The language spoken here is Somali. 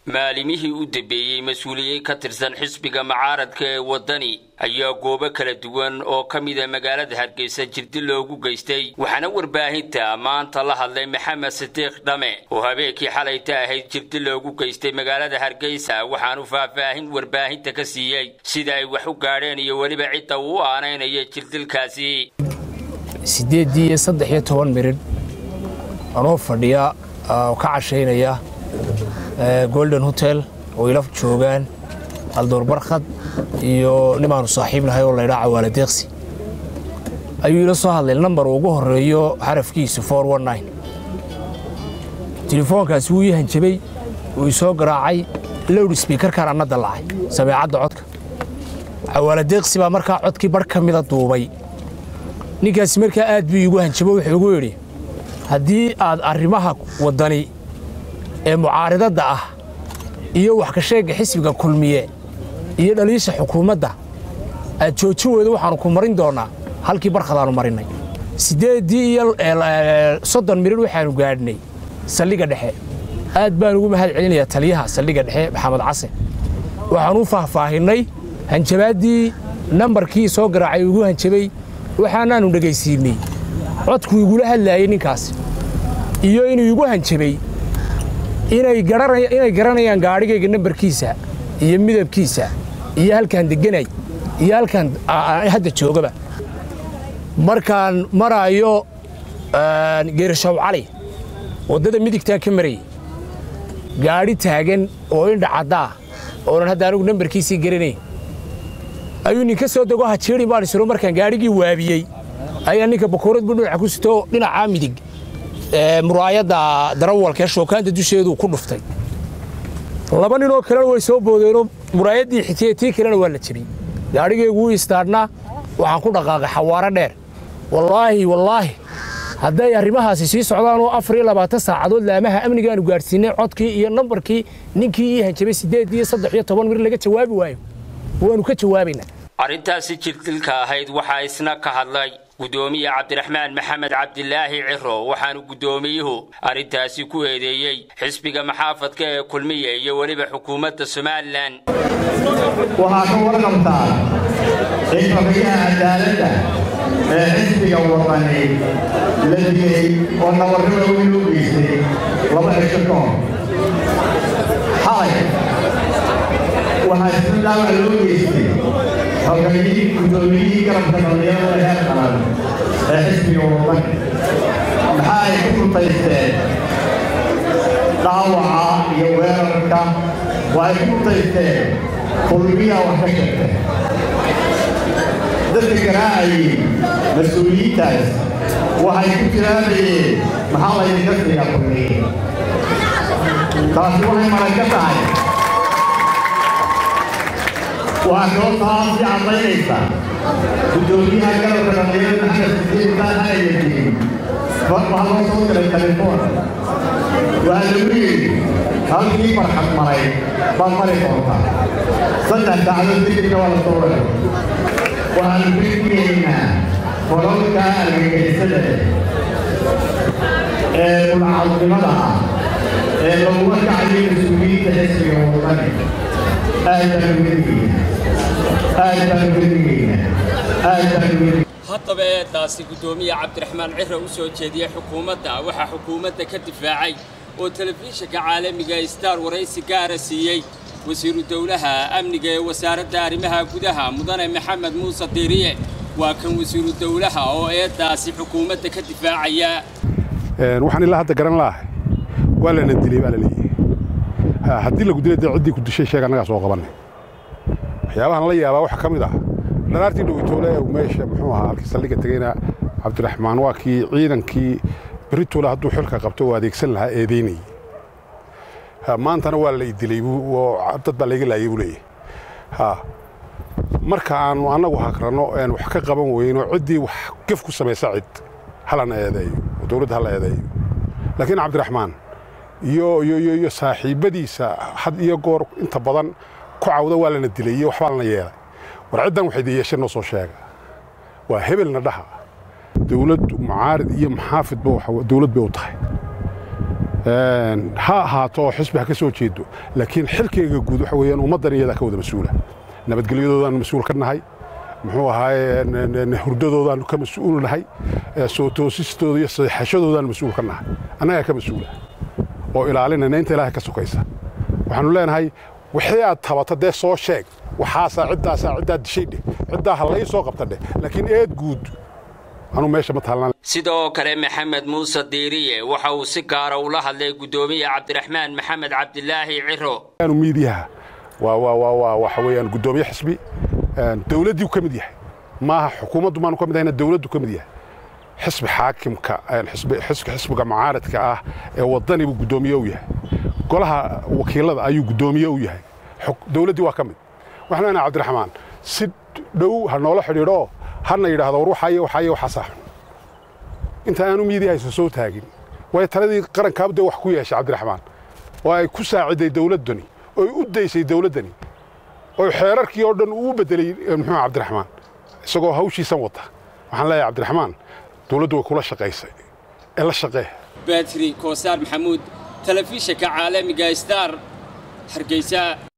maalimihii u dambeeyey mas-uuliyiin ka tirsan xisbiga mucaaradka ee waddani ayaa goobo kala duwan oo ka mida magaalada hargeysa jirdi loogu geystay waxaana warbaahinta maanta la hadlay maxamed sidiiq dhame oo habeenkii xalayta ahayd jirdi loogu geystay magaalada hargeysa waxaanu faahfaahin warbaahinta ka siiyey sida ay wax u gaadheen iyo weliba cidda uu aanaynaya jirdilkaasi siddeeddii iyo saddex iyo toban miridh anoo fadhiya oo ka cashaynaya golden hotel oo ila joogaan aldoor barkhad iyo nimaanu saaxiibnahay oo laydhaa cawaala deeqsi ayuu ila soo hadlay nambar ugu horeeyo xarafkiisu telefoonkaasi wuu ii hanjabay wuu isoo garaacay lowd sbiikarkaan anna dallacay sameecadda codka cawaala deeqsi baa markaa codkii barh ka mida duubay ninkaasi markaa aad buu iigu hanjabo wuxuu igu yidhi haddii aad arrimaha waddani ee mucaaridadda ah iyo wax ka sheegga xisbiga kulmiye iyo dhaliisha xukuumadda aad joojin weydo waxaannu ku marin doonnaa halkii barkhadaannu marinnay siddeeddii iyo soddon mirir waxaannu gaadhnay saldhigga dhexe aad baan ugu mahad celinayaa taliyaha saldhigga dhexe maxamed case waxaan u faahfaahinnay hanjabaaddii nambarkii soo garaacay ugu hanjabay waxaanaannu dhegaysiinnay codkuu igula hadlaayey ninkaas iyo inuu igu hanjabay inay garanayaan gaadhigayga nambarkiisa iyo midabkiisa iyo halkaan deganay iyo halkaan hadda joogaba markaan maraayo geerashaw cali waddada midigtaa ka marayay gaadhi taagan oo indha caddaa oonan hadda anigu nambarkiisii garanayn ayuu ninka soo dego hajeerin baan isiro markaan gaadhigii waabiyey ayaa ninka bakoorad buu dhinaca ku sito dhinacaa midig muraayadda darawalka ee shookaanta dusheedu ku dhuftay laba ninoo kalena way soo boodeenoo muraayaddii xitiyey tii kalena waa la jebiyey gaadhigaygu wuu istaadhnaa waxaan ku dhaqaaqay xawaaro dheer wallaahi wallaahi hadday arrimahaasi sii socdaan oo afar iyo labaatan saacadood laamaha amnigaanu gaadhsiinay codkii iyo nambarkii ninkii ii hanjabay siddeed iyo saddex iyo toban mir laga jawaabi waayo waannu ka jawaabaynaa arrintaasi jirdilka ahayd waxaa isna ka hadlay gudoomiye cabdiraxmaan maxamed cabdilaahi ciro waxaanu guddoomiyuhu arrintaasi ku eedeeyey xisbiga maxaafadka ee kulmiye iyo weliba xukuumadda somalilan waxaa ka warqabtaa in xogyaha cadaaladda ee xisbiga wadani la digay oo nabarrada weyn u geystay laba cisho ka hor xalay waxaa isna dhaawac loo geystay xogayihii guddoomiyihii garabka dhallinyarada heer qaran ee xisbiga wadani maxaa ay ku mutaysteen dhaawaca iyo weerarka waxay ku mutaysteen kulmiyaa wax ka sheegtay dadka garaacayay mas-uuliyiintaas waxay ku jiraabayeen maxaa laydinka siiyaa kulmiye taasi waxay maran ka tahay waxaa kaloo taasi caddaynaysa guddoomiyaha garabka dhallinyarada maxamed sidiin taan ayayadiin waxaa loo soo diray telefoon waxaa lagu yidhi halkii marxad maray baad mari doontaa saddex saacadood digirka waa la soo waray waxaanu fikigaynaa qolalka argagixisada ee mulcadnimada ah ee laguma kacayo mas-uuliyiinta xisbiga wadani aad baanu wedigaynaa aad baanu wedigaynaa aad baanu wedigaynaa haddaba eedaasi guddoomiye cabdiraxmaan ciro u soo jeediyey xukuumadda waxaa xukuumadda ka difaacay oo telefishinka caalamiga star waraysi gaara siiyey wasiiru dowlaha amniga ee wasaaradda arrimaha gudaha mudane maxamed muuse diiriye waa kan wasiiru dowlaha oo eedaasi xukuumadda ka difaacaya waxaan ilaa hadda garan laahay waa lana dilay baa la leeyahay haddii lagu dilay dee ciddii ku dishay sheeg annagaa soo qabanay waxyaabahan la yaabaa waxaa ka mid ah dhanaartii dhowitoole ee meesha muxuu ahaa halkii saldhigga tegeyna cabdiraxmaan waa kii ciidankii beritoole hadduu xilka qabto oo adeegsan lahaa eedeynayay maantana waa la idilay dad baa layga laayay buu leeyahay ha marka aanu annagu hakranno aan wax ka qaban weyno ciddii wax gef ku samaysa cid halana eedeeyo oo dowladda hala eedeeyo laakiin cabdiraxmaan iyo iyo iyo iyo saaxiibbadiisa had iyo goor inta badan ku cawda waa lana dilay iyo waxbaa lana yeelay war ciddan waxay yeesheen noo soo sheega waa hebelna dhaha dowladdu mucaarid iyo maxaafidba dowlad bay u tahay ha ahaato oo xisbi ha ka soo jeedo laakiin xilkayga guud waxa weeyaan ummaddan iyadaa ka wada mas-uula nabadgelyadoodaanu mas-uul ka nahay muxuu ahaaye hurdadoodaanu ka mas-uul nahay soo toosistooda iyo saxashadoodaanu mas-uul ka nahay annagaa ka mas-uula oo ilaalinayna inta ilaahay ka sokaysa waxaanu leenahay wixii aad tabato dee soo sheeg waxaasaa ciddaasaa ciddaa dishay dheh ciddaa ha lai soo qabta dheh laakiin eed guud anuu meesha ma taalnaan sidoo kale maxamed muuse diiriye waxa uu si gaara ula hadlay guddoomiye cabdiraxmaan maxamed cabdilaahi ciro miidiyaha waa waa waa waa waxa weeyaan guddoomiye xisbi dawladdii ka mid yahay maaha xukuumaddu maanu ka mid ahayna dawladdu ka mid yahay xisbi xaakimka xisbiga mucaaradka ah ee waddani buu guddoomiye u yahay golaha wakiilada ayuu guddoomiye u yahay dawladdii waa ka mid waxaan leenahay cabdiraxmaan si dhow ha noola xidhiidho hana yidhaahdo war waxaaye waxaaye waxaasaa xun inta aanu miidiyahaysa soo taagin waayo taladii qarankaaba dee wax ku yeeshay cabdiraxmaan oo ay ku saaciday dawladdani oy u daysay dawladdani oo xeerarkii oo dhan uu beddelay muxuu cabdiraxmaan isagoo hawshiisan wata waxaan leeyahay cabdiraxmaan dawladdu way kula shaqaysay ee la shaqee batri koosaar maxamuud telefishinka caalamiga star hargeysa